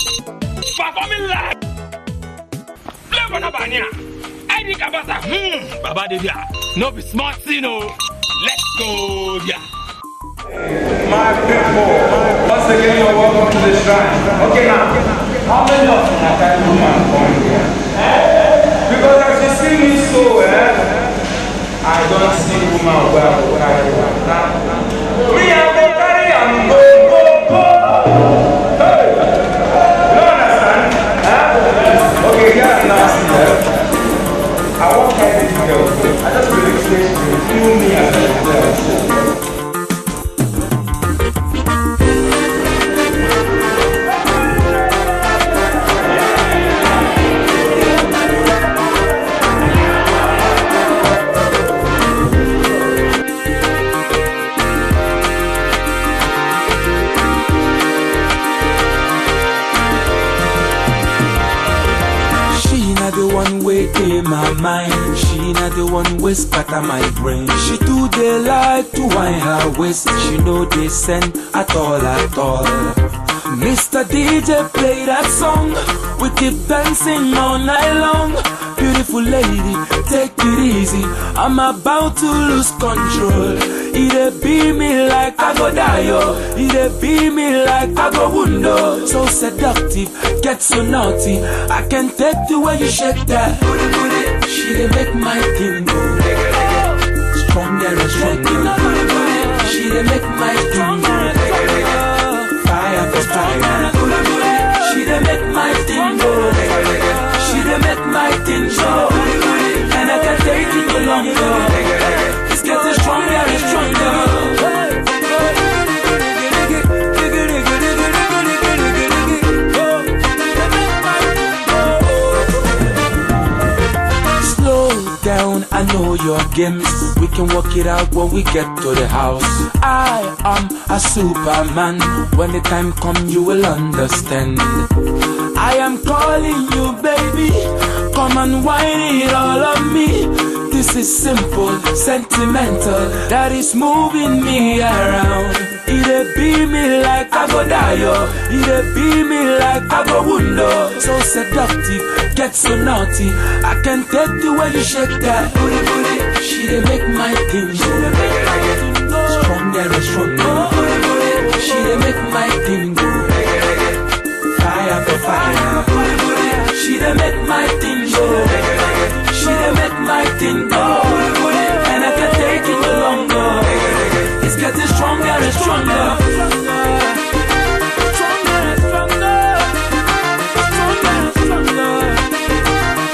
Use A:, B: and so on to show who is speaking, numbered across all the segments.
A: performing live. Flavor na bania. Eddie Kabasa. Hmm. Baba dey there. No be smart thing o. Let's go there.
B: My people, once again you're welcome to the shrine. Okay now, how many of you have that woman born here? Because as you see me so, eh, I don't see woman where I will carry one. Now, me I go carry am go go go. Hey, you don't understand? Huh? Okay, yeah, now see that. I won't carry this girl. I just really say you feel me as a girl.
C: She not the one way in my mind. She not the one way scatter my brain. She do they like to wind her waist. She know they send at all at all. Mr. DJ play that song. We keep dancing all night long. Beautiful lady, take it easy. I'm about to lose control. It be me like I go die, yo. It be me like I go wundo. So seductive, get so naughty. I can take the way you shake that. Booty, booty. She dey make my thing go. Stronger and stronger. She dey make my thing go. Fire for fire. She dey make my thing go. She dey make my thing go. And I can take it no longer. It's getting stronger and stronger. Slow down, I know your games. We can work it out when we get to the house. I am a superman. When the time comes, you will understand. I am calling you, baby. Come and whine it all on me. This is simple, sentimental. That is moving me around. It be me like I go die, yo. It be me like I go wundo. So seductive, get so naughty. I can take the way you shake that booty, booty. She dey make my thing go. Stronger and stronger. She dey make my thing go. Fire for fire. She dey make my thing go. She dey make my thing go. And I can take it no longer. It's getting stronger and stronger. Stronger and stronger. Stronger and stronger.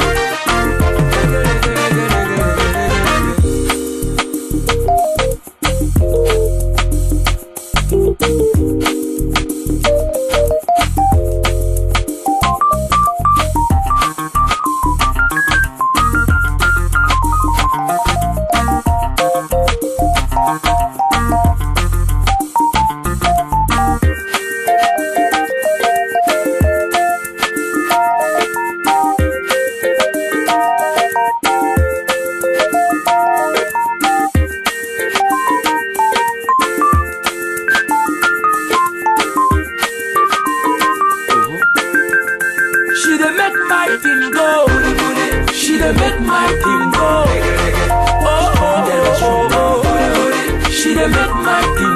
C: She dey make my thing go. She dey make my thing go. Oh, oh, oh, oh. She dey make my thing